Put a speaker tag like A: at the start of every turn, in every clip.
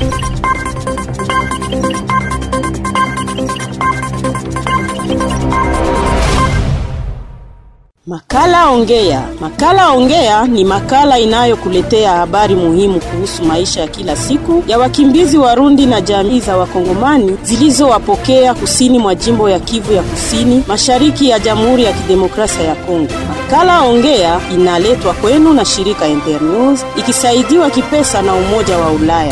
A: Makala Ongea. Makala Ongea ni makala inayokuletea habari muhimu kuhusu maisha ya kila siku ya wakimbizi Warundi na jamii za Wakongomani zilizowapokea kusini mwa jimbo ya Kivu ya Kusini, mashariki ya Jamhuri ya Kidemokrasia ya Kongo. Makala Ongea inaletwa kwenu na shirika Internews ikisaidiwa kipesa na Umoja wa Ulaya.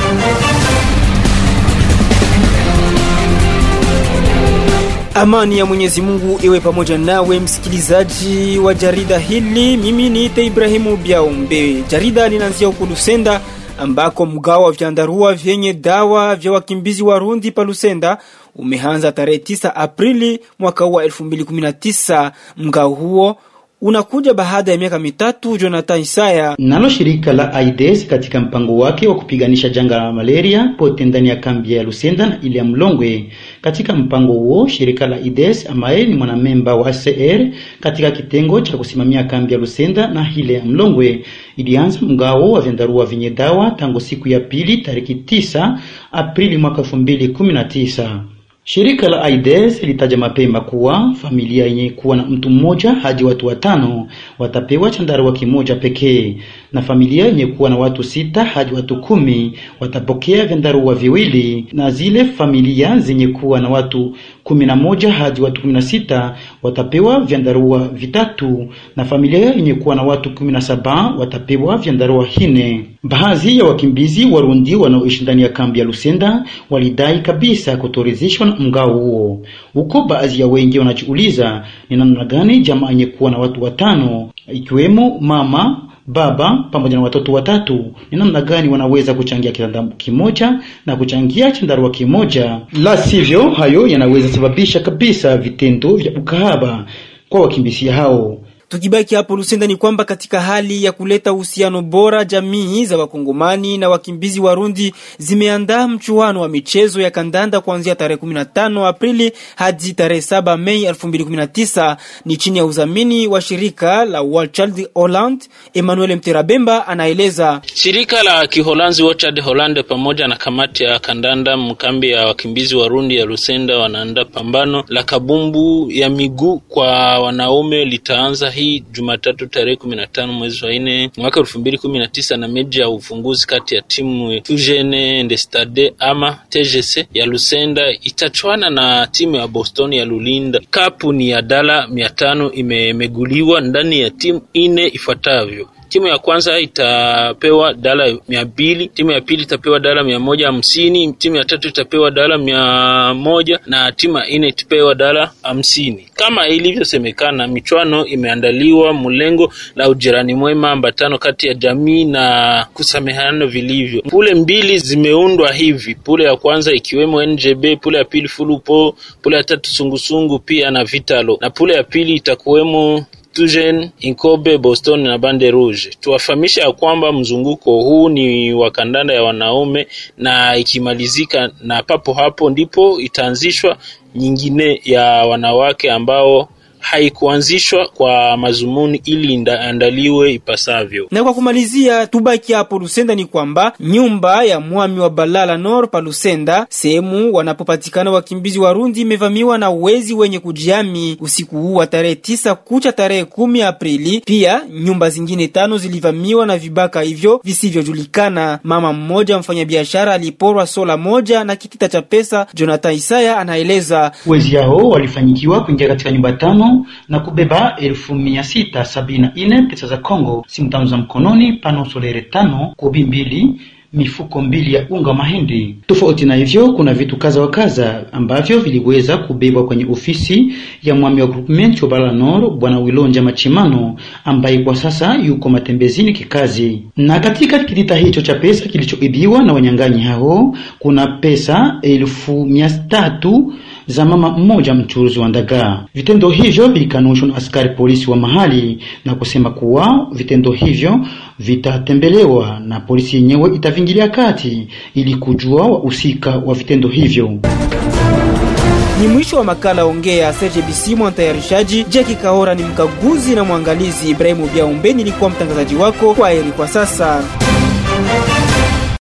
B: Amani ya Mwenyezi Mungu iwe pamoja nawe msikilizaji wa jarida hili. Mimi niite Ibrahimu Biaombe. Jarida linaanzia huko Lusenda ambako mgao wa vyandarua vyenye dawa vya wakimbizi Warundi pa Lusenda umeanza tarehe 9 Aprili mwaka huu wa 2019. Mgao huo unakuja baada ya miaka mitatu. Jonathan Isaya
C: nalo shirika la AIDS katika mpango wake wa kupiganisha janga la malaria pote ndani ya kambi ya Lusenda na ile ya Mlongwe. Katika mpango huo shirika la AIDS ambaye ni mwanamemba wa CR katika kitengo cha kusimamia kambi ya Lusenda na ile ya Mlongwe ilianza mgao wa vyandarua vyenye dawa tangu siku ya pili tariki 9 Aprili mwaka 2019. Shirika la AIDS litaja mapema kuwa familia yenye kuwa na mtu mmoja hadi watu watano watapewa chandarua kimoja pekee, na familia yenye kuwa na watu sita hadi watu kumi watapokea vyandarua viwili, na zile familia zenye kuwa na watu kumi na moja hadi watu kumi na sita watapewa vyandarua vitatu, na familia yenye kuwa na watu kumi na saba watapewa vyandarua hine. Baadhi ya wakimbizi Warundi wanaoishi ndani ya kambi ya Lusenda walidai kabisa kutoridhishwa na mgao huo. Huko baadhi ya wengi wanajiuliza ni namna gani jamaa yenye kuwa na watu watano ikiwemo mama baba pamoja na watoto watatu, ni namna gani wanaweza kuchangia kitanda kimoja na kuchangia chandarua kimoja? La sivyo, hayo yanaweza sababisha kabisa vitendo vya ukahaba kwa wakimbizi hao.
B: Tukibaki hapo Lusenda ni kwamba katika hali ya kuleta uhusiano bora, jamii za wakongomani na wakimbizi Warundi zimeandaa mchuano wa michezo ya kandanda kuanzia tarehe 15 Aprili hadi tarehe 7 Mei 2019. Ni chini ya udhamini wa shirika la World Child Holland. Emmanuel Mterabemba anaeleza.
D: Shirika la Kiholanzi World Child Holland pamoja na kamati ya kandanda mkambi ya wakimbizi Warundi ya Lusenda wanaandaa pambano la kabumbu ya miguu kwa wanaume litaanza hii Jumatatu tarehe kumi na tano mwezi wa nne mwaka elfu mbili kumi na tisa na mechi ya ufunguzi kati ya timu Eugene Ndestade ama TGC ya Lusenda itachwana na timu ya Boston ya Lulinda. Kapu ni ya dala mia tano imemeguliwa ndani ya timu ine ifuatavyo timu ya kwanza itapewa dala mia mbili timu ya pili itapewa dala mia moja hamsini timu ya tatu itapewa dala mia moja na timu ya nne itapewa dala hamsini kama ilivyosemekana michwano imeandaliwa mlengo la ujirani mwema ambatano kati ya jamii na kusamehana vilivyo pule mbili zimeundwa hivi pule ya kwanza ikiwemo njb pule ya pili fulupo pule ya tatu sungusungu pia na vitalo na pule ya pili itakuwemo Tugen, Inkobe, Boston na Bande Rouge. Tuwafahamisha ya kwamba mzunguko huu ni wa kandanda ya wanaume na ikimalizika na papo hapo ndipo itaanzishwa nyingine ya wanawake ambao haikuanzishwa kwa mazumuni ili andaliwe ipasavyo.
B: Na kwa kumalizia, tubaki hapo Lusenda ni kwamba nyumba ya mwami wa Balala Nor pa Lusenda, sehemu wanapopatikana wakimbizi Warundi, imevamiwa na wezi wenye kujihami usiku huu wa tarehe tisa kucha tarehe kumi Aprili. Pia nyumba zingine tano zilivamiwa na vibaka hivyo visivyojulikana. Mama mmoja mfanyabiashara aliporwa sola moja na kitita cha pesa. Jonathan Isaya anaeleza
C: wezi hao walifanyikiwa kuingia katika nyumba tano na kubeba elfu mia sita sabini na nne pesa za Kongo, simu tano za mkononi, pano solere tano, kobi mbili mifuko mbili ya unga wa mahindi. Tofauti na hivyo, kuna vitu kaza wa kaza ambavyo viliweza kubebwa kwenye ofisi ya mwami wa groupement wa Balala Nord bwana Wilonja Machimano ambaye kwa sasa yuko matembezini kikazi. Na katika kitita hicho cha pesa kilichoibiwa na wanyang'anyi hao kuna pesa elfu mia tatu za mama mmoja mchuruzi wa ndagaa. Vitendo hivyo vilikanushwa na askari polisi wa mahali na kusema kuwa vitendo hivyo vitatembelewa na polisi yenyewe itavingilia kati ili kujua wahusika wa vitendo hivyo.
B: Ni mwisho wa makala Ongea. Serge Bisimwa mtayarishaji, Jackie Kahora ni mkaguzi na mwangalizi, Ibrahimu Biaumbe nilikuwa mtangazaji wako. Kwa heri kwa sasa.